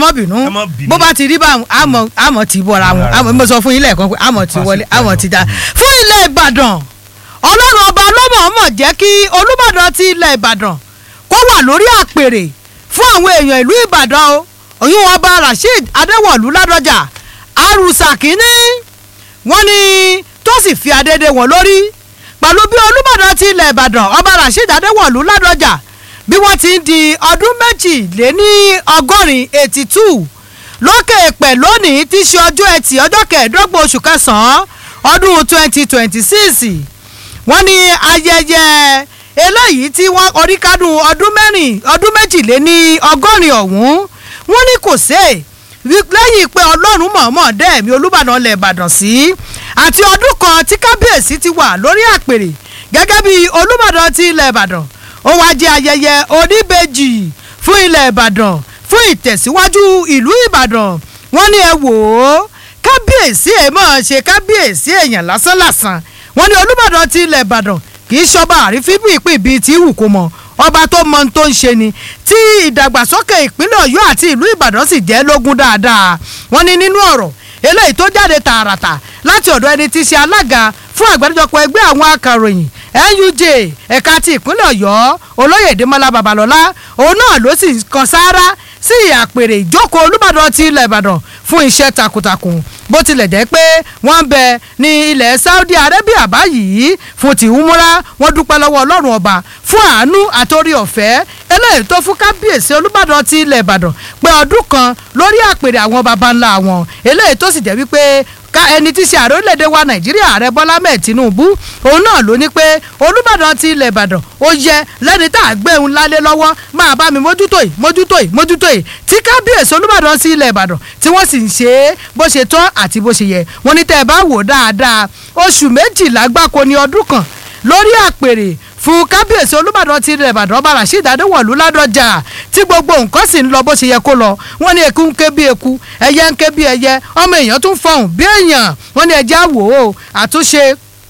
má bínú Ẹ má bínú. bó bá ti rí báwọn àmọ́ àmọ́ ti bọ́ra wọn àmọ́ mo sọ fún yín lẹ́ẹ̀kan pé àmọ́ ti wọlé àmọ́ ti dá fún ilẹ̀ ìbàdàn ọlọ́run ọba ọlọ́mọ̀ọ́mọ̀ jẹ́ kí olúbàdàn ti ilẹ̀ ìbàdàn kó wà lórí àpèrè fún àwọn èèyàn ìlú ìbàdàn o òyìn ọba rasheed adéwọ̀lú ládọjà arúsà kínní wọ́n ní tó sì fi adédè wọn lórí pẹ̀lú bí olúbàdàn ti ilẹ̀ ìbàdàn ọba rasheed adéwọ̀lú ládọjà bí wọ́n ti ń di ọdún méjì lé ní ọgọ́rin eighty two lókè èpè lónìí tí í ṣe ọjọ́ ẹtì ọjọ́ kẹẹ̀ẹ́dọ́gbọ̀n oṣù kẹsàn-án ọdún twenty twenty six wọ́n ní ayẹyẹ eléyìí tí wọ́n oríkádùn ọdún mẹ́rin ọdún méjìléní ọgọ́rin ọ̀hún wọ́n ní kò sé wí- lẹ́yìn pé ọlọ́run mọ̀ọ́mọ̀ dẹ́ẹ̀mí olúbàdàn lẹ̀ ìbàdàn sí àti ọdún kan tí kábíyèsí ti wà lórí àpèrè gẹ́gẹ́ bí olúbàdàn ti ilẹ̀ ìbàdàn ó wá jẹ́ ayẹyẹ oníbejì fún ilẹ̀ ìbàdàn fún ìtẹ̀síwájú ìlú ìbàdàn wọ́n ní ẹ wò ó kábíyèsí ẹ̀ máa ṣe kábíyèsí èèyàn lásánlàsàn wọ́n ní olúbàdàn ti ilẹ̀ ìbàdàn kì í ṣọba àrífín bí ìpín bíi ti wù kó mọ ọba tó mọ ohun tó ń ṣe ni tí ìdàgbàsókè ìpínlẹ̀ ọ̀yọ́ àti ìlú ìbàdàn sì jẹ́ lógún dáadáa wọ́n ní nínú ọ̀rọ̀ eléyìí tó jáde tààràtà láti ọ̀dọ̀ ẹni tí í ṣe alága fún àgbáríjọpọ̀ ẹgbẹ́ àwọn akàròyìn nuj ẹ̀ka ti ìpínlẹ̀ ọ̀yọ́ olóyè dèmọ́lá babalọ́lá òun náà ló sì kan sáárá sí àpèrè ìjókòó olúbàdàn ti ilẹ̀ ìbàdàn fún iṣẹ́ takuntakun bó tilẹ̀ jẹ́ pé wọ́n ń bẹ ní ilẹ̀ saudi arabia báyìí fún ti humura wọ́n dúpẹ́ lọ́wọ́ ọlọ́run ọba fún àánú àtòrí ọ̀fẹ́ eléyìí tó fún kábíyèsí olúbàdàn ti ilẹ̀ ìbàdàn pé ọdún kan lórí àpèrè àwọn baba ńlá wọn eléyìí tó sì jẹ́ wípé ká ẹni tí í ṣe ààrẹ orílẹ̀-èdè wa nàìjíríà ààrẹ bọ́lá mẹ́ẹ̀ tinubu òun náà ló ní pé olùbàdàn ti ilẹ̀ ìbàdàn ó yẹ lẹ́ni tá a gbé òun lálé lọ́wọ́ máa bá mi mójútó yìí mójútó yìí mójútó yìí tí kábíyèsí olùbàdàn sí ilẹ̀ ìbàdàn tí wọ́n sì ń ṣe é bó ṣe tọ́ àti bó ṣe yẹ wọ́n ní tẹ́ ẹ bá wò dáadáa oṣù méjìlá gbáko ní ọdún kan lórí àpèrè fún kábíyèsí olùbàdàn ti ilẹ̀ ìbàdàn ọba rasheed adéwọ̀lú ládọjà tí gbogbo nǹkan sì ń lọ bó ṣe yẹ kó lọ wọ́n ní eku ń ké bí eku ẹyẹ ń ké bí ẹyẹ ọmọ èèyàn tún fọhùn bí èèyàn wọ́n ní ẹjẹ́ àwò ó àtúnṣe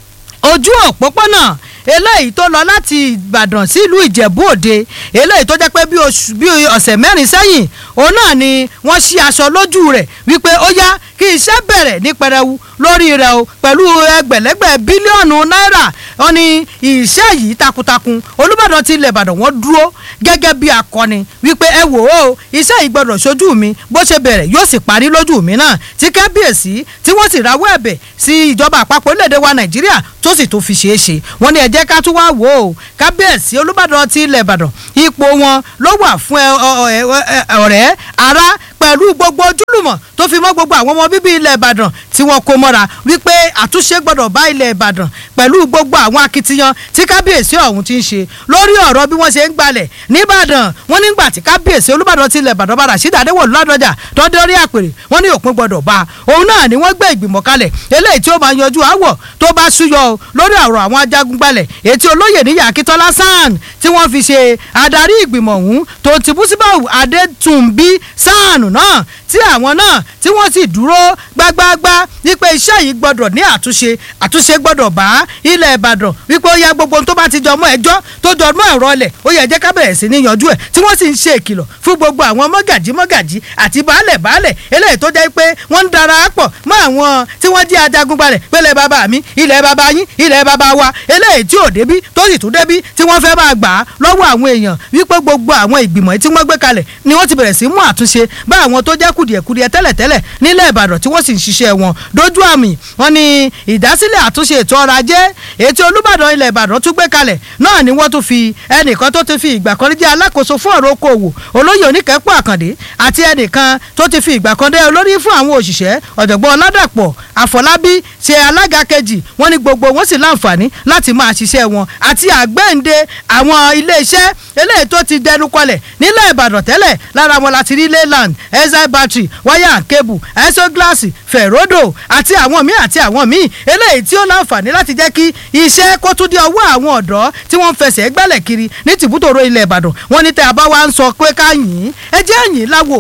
ojú òpópónà eléyìí tó lọ láti ìbàdàn sílùú ìjẹ̀bú òde eléyìí tó jẹ́ pé bí oṣù bí ọ̀sẹ̀ mẹ́rin sẹ́yìn òun náà ni wọ́n ṣí aṣọ lójú rẹ̀ wípé ó yá kí iṣẹ́ bẹ̀rẹ̀ ní pẹrẹwu lórí rẹ̀ o pẹ̀lú ẹgbẹ̀lẹ́gbẹ̀ bílíọ̀nù náírà wọn ni iṣẹ́ yìí takuntakun olùbàdàn ti ilẹ̀ ìbàdàn wọ́n dúró gẹ́gẹ́ bí akọni wípé ẹ wò ó iṣẹ́ yìí gbọ́dọ̀ ṣojú mi bó ṣe bẹ̀rẹ̀ yóò sì parí lójú mi náà tí kábíyèsí tí wọ́n sì rawọ́ ẹ̀bẹ̀ sí ìjọba àpapọ̀ orílẹ̀-èdè wa nàìjíríà tó sì tó fi ṣeé ṣe wọ́n ní ẹ jẹ́ ká tún wá wò ó kábíyèsí olùbàdàn ti ilẹ̀ ìbàdàn ipò wọn ló wà fún ẹ- ọ- ẹ- ẹ- ọ̀rẹ́ ará pẹ̀lú gbogbo ojúlùmọ̀ tó fi mọ́ gbogbo àwọn ọmọ bíbí ilẹ̀ ìbàdàn tí wọ́n kó mọ́ra wípé àtúnṣe gbọ́dọ̀ bá ilẹ̀ ìbàdàn pẹ̀lú gbogbo àwọn akitiyan tí kábíyèsí ọ̀hún ti ń ṣe lórí ọ̀rọ̀ bí wọ́n ṣe ń gbalẹ̀ nìbàdàn wọ́n nígbà tí kábíyèsí olúbàdàn ti ilẹ̀ ìbàdàn bá Rasheed Adéwọ̀lú Ládọjà tọ́dé orí àpèrè wọ́n ní òpin gbọ́dọ̀ bá òun náà ni wọ́n gbé ìgbìmọ̀ kalẹ̀ eléyìí tí ó máa yanjú àwọ̀ tó bá súyọ o lórí ọ̀rọ̀ àwọn ajagun gbalẹ̀ ètí olóyè níyà akíntọ́lá sàn tí wọ́n fi ṣe adarí ìgbìmọ̀ ọ̀hún tó ti búsíbáwù adétúnbí sàn náà tí àwọn náà tí wọ́n sì dúró gbágbáágbá wípé iṣẹ́ yìí gbọ́dọ̀ ní àtúnṣe àtúnṣe gbọ́dọ̀ bá ilẹ̀ ìbàdàn wípé ó yá gbogbo ohun tó bá ti jọ mọ́ ẹjọ́ tó jọ mọ́ ẹ̀rọ ilẹ̀ ó yẹ jẹ́ ká bẹ̀rẹ̀ sí ní yanjú ẹ̀ tí wọ́n sì ń ṣe ìkìlọ̀ fún gbogbo àwọn mọ́gàjí mọ́gàjí àti baálẹ̀ baálẹ̀ eléyìí tó jẹ́ pé wọ́n ń dara pọ̀ mọ́ àwọn tí wọ́n jẹ́ ajagun gbalẹ̀ pélé bàbá mi ilẹ̀ bàbá yín ilẹ̀ bàbá wa eléyìí tí ò débí tó sì tún débí tí wọ́n fẹ́ máa gbà á lọ́wọ́ àwọn èèyàn wípé gbogbo àwọn ìgbìmọ̀ tí wọ́n gbé kalẹ̀ ni wọ́n ti bẹ̀rẹ̀ sí mú àtúnṣe bá àwọn tó jẹ́ kùdìẹ̀kudiẹ tẹ́lẹ̀tẹ́lẹ̀ nílẹ̀ ìbàdàn tí wọ́n sì ń ṣiṣẹ́ wọn dójú àmì wọn ni ìdásílẹ̀ àtúnṣe ètò ọrọ̀ ajé ètò olúbàdàn ilẹ̀ ìbàdàn tún gbé kalẹ̀ náà ni wọ́n tún fi ẹnìkan tó ti fi ìgbà kan rí jẹ́ alákòóso fún ọ̀rọ̀ okòwò olóyè oníkẹ́pọ̀ àkàndé àti ẹnìkan tó ti fi ìgbà kan dé olórí fún àwọn òṣìṣẹ́ ọ̀jọ̀gbọ́n ọládàpọ̀ àfọlábí ṣe alága kejì wọ́n ní gbogbo wọn sì láǹfààní láti máa ṣiṣẹ́ wọn àti àgbẹ̀ǹde àwọn iléeṣẹ́ eléyìí tó ti dẹnu kọlẹ̀ nílẹ̀ ìbàdàn tẹ́lẹ̀ lára wọn láti rí leyland exile battery wire and cable isoglass ferrodo àti àwọn míì àti àwọn míì eléyìí tí ó láǹfààní láti jẹ́ kí iṣẹ́ kó tún dé ọwọ́ àwọn ọ̀dọ́ tí wọ́n ń fẹsẹ̀ gbẹ́lẹ̀ kiri ní tìbútòrò ilẹ̀ ìbàdàn wọ́n ní tẹ́ àbá wa ń sọ pé ká yìn ín ẹ jẹ́ yìn láwo olúbà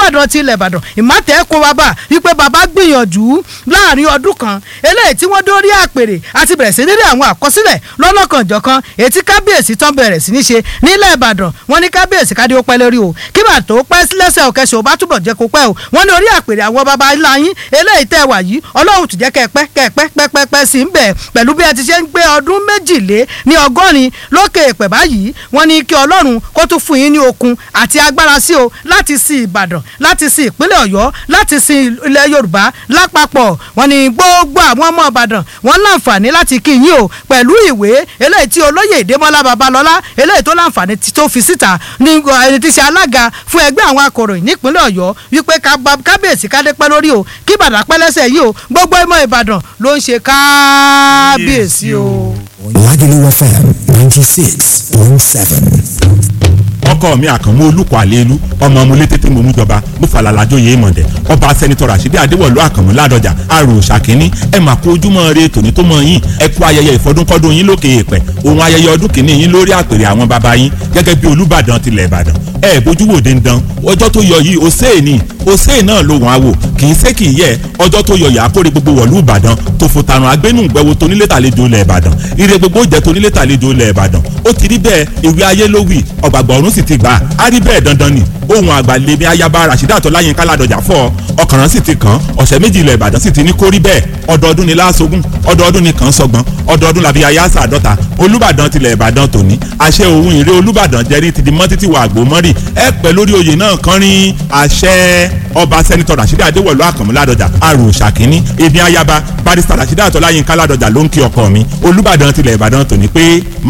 olùbàdàn ti ilẹ̀ ìbàdàn ìmọ̀tẹ́ kó wa bá wípé bàbá gbìyànjú láàrin ọdún kan eléyìí tí wọ́n dórí àpèrè àti bẹ̀rẹ̀ sí nílé àwọn àkọsílẹ̀ lọ́lọ́kanjọ̀kan ètí kábíyèsí tán bẹ̀rẹ̀ sí ní ṣe nílẹ̀ ìbàdàn wọ́n ní kábíyèsí kádé ó pẹ́ lórí o kí bàtà tó pẹ́ lẹ́sẹ̀ òkẹ́sẹ̀ ò bá túbọ̀ jẹ́ kó pẹ́ o wọ́n ní orí àpèrè àwọn baba ńlá yín eléyìí tẹ́ wà yìí ọlọ́run tún jẹ́ kẹ́ pẹ́ kẹ́ pẹ́ pẹ́ pẹ́ pẹ́ sí ń bẹ̀ pẹ̀lú bí ẹ ti ṣe ń gbé ọdún méjìlé ní ọgọ́rin lókè èpè báyìí wọ́n ní kí ọlọ́run kó tún fún yín ní okun àti agbára sí o láti sin ìbàdàn láti sin ìpínlẹ̀ ọ̀yọ́ láti sin ilẹ̀ yorùbá lápapọ̀ wọ́n ní gbogbo àwọn ọmọ ìbàdàn wọ́n láǹfààní láti kí yín o pẹ̀lú ìwé eléyìí tí olóyè ìdèmọ́lá babalọ́lá eléyìí tó láǹfààní tó fi síta ní ẹni tí ṣe alága fún ẹgbẹ́ àwọn akọ̀ròyìn nípínlẹ̀ ọ̀yọ́ wípé kábíyèsí kádé pẹ́ lórí o kí bàdà pẹ́ lẹ́sẹ̀ yìí o gbogbo ọmọ ìbàdàn ló ń ṣe kábíyèsí o. Lagelu FM ninety six point seven ọkọ mi àkànmú olùkọ́ àlélu ọmọ ọmọlé tètè mo mú jọba mo falala jóye mọ̀dẹ̀ ọba sẹ́nitọ́ rasidi adéwọ̀lú àkànmú ládọjà àrò ṣàkíní ẹ mà kó ojúmọ́ re tòní tó mọ yín ẹ kú ayẹyẹ ìfọdúnkọ́dún yín lókè èèpẹ̀ òun ayẹyẹ ọdún kìíní yín lórí àpèrè àwọn baba yín gẹ́gẹ́ bí olúbàdàn tilẹ̀ ìbàdàn ẹ bójú wò dandan ọjọ́ tó yọ yìí òsèé ni òsèé náà ló wọ́n á wò kì í sé kì í yẹ ọjọ́ tó yọ yà á kórè gbogbo wọ̀lú ìbàdàn tó fò tàrùn agbénú gbẹ̀wò tónílé tàlejò ilẹ̀ ìbàdàn ire gbogbo jẹ́ tónílé tàlejò ilẹ̀ ìbàdàn ó ti rí bẹ́ẹ̀ ìwé ayé ló wì ọ̀gbàgbọ́ ọ̀run sì ti gbà á rí bẹ́ẹ̀ dandan ni ohun àgbàlẹ́mí ayaba rasheeda tọ́láyínká ládọjà fọ́ ọkàrán sì ti kàn ọ̀sẹ̀ méjì ilẹ̀ ìbàdàn sì ti ní kórí bẹ́ẹ̀ ọdọọdún ni láàṣogún ọdọọdún ni kàn ń sọgbọ́n ọdọọdún làbí ayáṣà àdọ́ta olúbàdàn tilẹ̀ ìbàdàn tòní àṣẹ òun ìrè olúbàdàn jẹ́rí ti di mọ́ títí wà àgbò mọ́rì ẹ pẹ́ lórí oyè náà kánrin àṣẹ ọba sẹ́nitọ́ rasheeda adéwọ̀lú àkànmú ládọjà àrò ṣàkíní èmi ayaba barista rasheeda tọ́láyínká ládọjà ló ń kí ọkọ mi olúbàdàn tilẹ̀ ìbàdàn tòní pé